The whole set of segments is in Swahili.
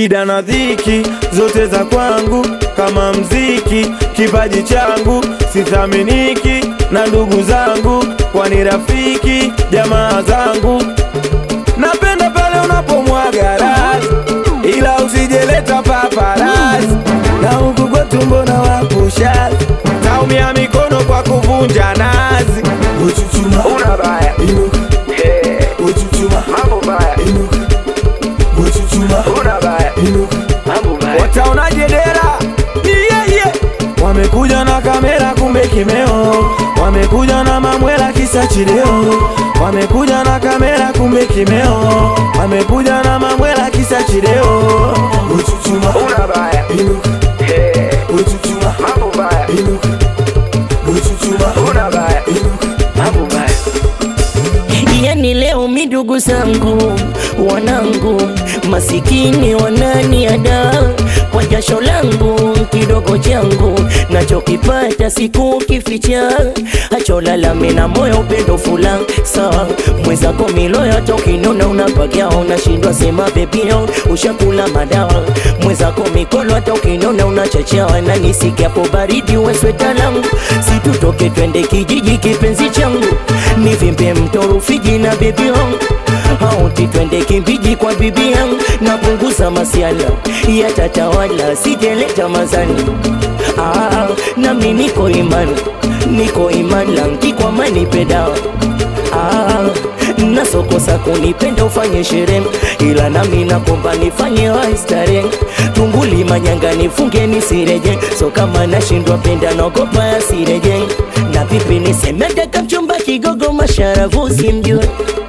shida na dhiki zote za kwangu kama mziki, kipaji changu sithaminiki na ndugu zangu, kwani rafiki jamaa zangu. Napenda pale unapomwaga rasi, ila usijeleta paparasi, na huku kwetu mbona wapushazi, taumia mikono kwa kuvunja nazi. Uchuchuma una baya inuka, uchuchuma mambo baya inuka, uchuchuma una baya inuka, mambo baya. Wataonaje dera? Yeah, yeah. Wamekuja na kamera kumbe kimeo, wamekuja na mamwela kisa chileo, wamekuja na kamera kumbe kimeo, wamekuja na mamwela kisa chileo. Uchuchuma una baya inuka, uchuchuma mambo baya inuka, uchuchuma una baya inuka, mambo baya. Yani leo midugu zangu wanangu masikini wananiada kwa jasho langu kidogo changu nachokipata siku kificha acholalame na moyo upendo fula sawa mwezako miloyo tokinona unapagia unashindwa sema bebio ushakula madawa mwezako mikono hata ukinona unachachawa na nisikiapo baridi wesweta langu situtoke twende kijiji kipenzi changu nivimbe mto Rufiji na bebi wangu auti twende kimbiji kwa bibi yangu napunguza masiala yatatawala sijeleta mazani ah, nami niko imani niko imani langi kwa mani pedawa ah, nasokosa kunipenda ufanye sherehe ila nami nakomba nifanye waistare tunguli manyanga nifunge nisireje so kama nashindwa penda naogopa yasireje na vipi nisemedeka mchumba kigogo masharavu simjue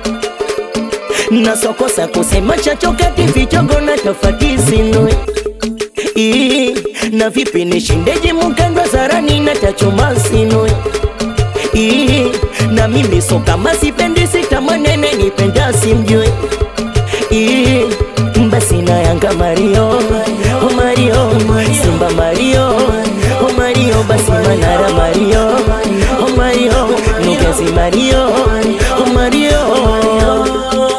nasokosa kusema chachokati vichogo na tofati sinue Ii, na vipi nishindeje mukandwa zarani na tachoma sinue Ii, na mimi so kama sipendi sitamanene nipenda simjue Ii, basi na yanga Mario oh Mario Simba Mario oh Mario basi Manara Mario oh Mario Nugezi Mario oh Mario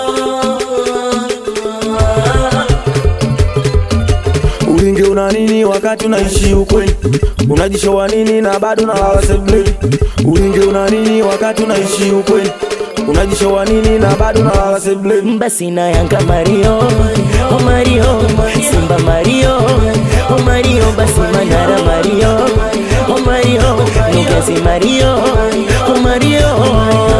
Ulinge una nini wakati unaishi ukweli? Unajishowa nini na bado na wasebleni? Ulinge una nini wakati unaishi ukweli? Unajishowa nini na bado na wasebleni? basi na yanga Mario oh Mario Simba Mario oh Mario basi Manara Mario oh Mario Nugezi Mario oh Mario